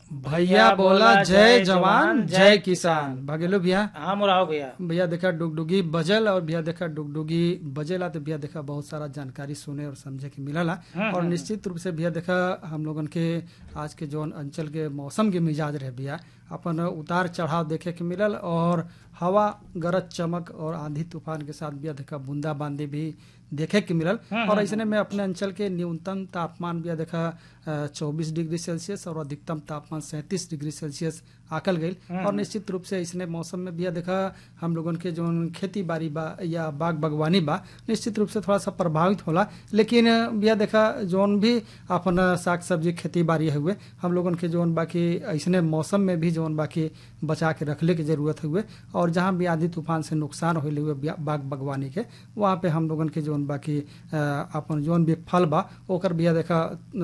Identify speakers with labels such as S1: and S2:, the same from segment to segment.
S1: भैया बोला जय जवान जय किसान भगेलो भैया
S2: हाँ मुराव भैया
S1: भैया देखा डुगडुगी बजल और भैया देखा डुगडुगी बजेला तो भैया देखा बहुत सारा जानकारी सुने और समझे के मिलला और निश्चित रूप से भैया देखा हम लोगन के आज के जौन अंचल के मौसम के मिजाज रहे भैया अपन उतार चढ़ाव देखे के मिलल और हवा गरज चमक और आंधी तूफान के साथ भैया देखा बूंदा बांदी भी देखे के मिलल और ऐसे में अपने अंचल के न्यूनतम तापमान भी देखा चौबीस डिग्री सेल्सियस और अधिकतम तापमान सैंतीस डिग्री सेल्सियस आकल गई और निश्चित रूप से इसने मौसम में भी देखा हम लोगन के जो खेती बाड़ी बा या बाग बागवानी बा निश्चित रूप से थोड़ा सा प्रभावित होला लेकिन भैया देखा जोन भी अपन साग सब्जी खेती बाड़ी हुए हम लोगन के जोन बाकी ऐसने मौसम में भी जोन बाकी बचा के रखले की जरूरत हुए और जहाँ भी आंधी तूफान से नुकसान होले हुए बाग बागवानी के वहाँ पे हम लोगन के जोन बाकी अपन जोन भी फल बा ओकर भैया देखा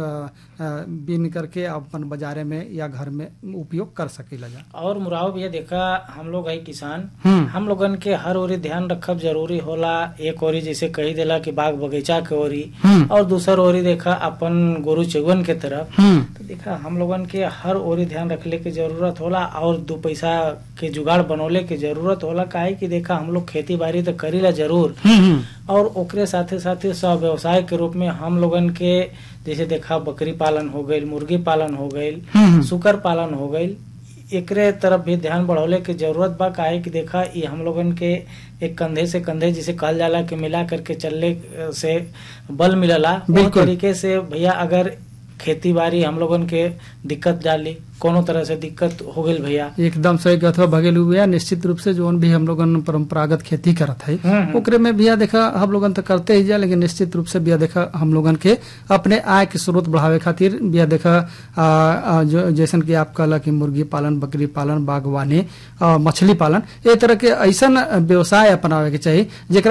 S1: बीन करके अपन बाजारे में या घर में उपयोग कर सकेला जा
S2: और मुराव भैया देखा हम लोग है किसान
S1: हम्म।
S2: हम लोगन के हर ओरी ध्यान रखब जरूरी होला एक ओरी जैसे कही देला कि बाग बगीचा के ओरी
S1: हम्म।
S2: और दूसर ओरी देखा अपन गोरु चौवन के तरफ
S1: हम्म
S2: तो देखा हम लोगन के हर ओरी ध्यान रखले के जरूरत होला और दो पैसा के जुगाड़ बनौले के जरूरत होला काहे कि देखा हम लोग खेती बाड़ी तो करीला जरूर
S1: हम्म
S2: और ओकरे साथे साथे सब व्यवसाय के रूप में हम लोगन के जैसे देखा बकरी पालन हो गईल मुर्गी पालन हो गईल
S1: हम्म
S2: सुकर पालन हो गईल एकरे तरफ भी ध्यान बढ़ौले के जरूरत बा काहे कि देखा ये हम लोगन के एक कंधे से कंधे जिसे कहल जाला कि मिला करके चलने से बल मिलला वो
S1: बिल्कुल।
S2: तरीके से भैया अगर खेती बाड़ी हम लोगन के दिक्कत डाली कोनो तरह से दिक्कत हो गईल भैया
S1: एकदम सही कहत हो भगेलू भैया निश्चित रूप से जोन भी हम लोगन परंपरागत खेती करत है
S2: हम्म।
S1: ओकरे में भैया देखा हम लोगन तो करते ही जा लेकिन निश्चित रूप से भैया देखा हम लोगन के अपने आय के स्रोत बढ़ावे खातिर भैया देखा आ, आ, जो जैसन कि आप कहला कि मुर्गी पालन बकरी पालन बागवानी आ, मछली पालन ए तरह के ऐसा व्यवसाय अपनावे के चाहिए जेकरा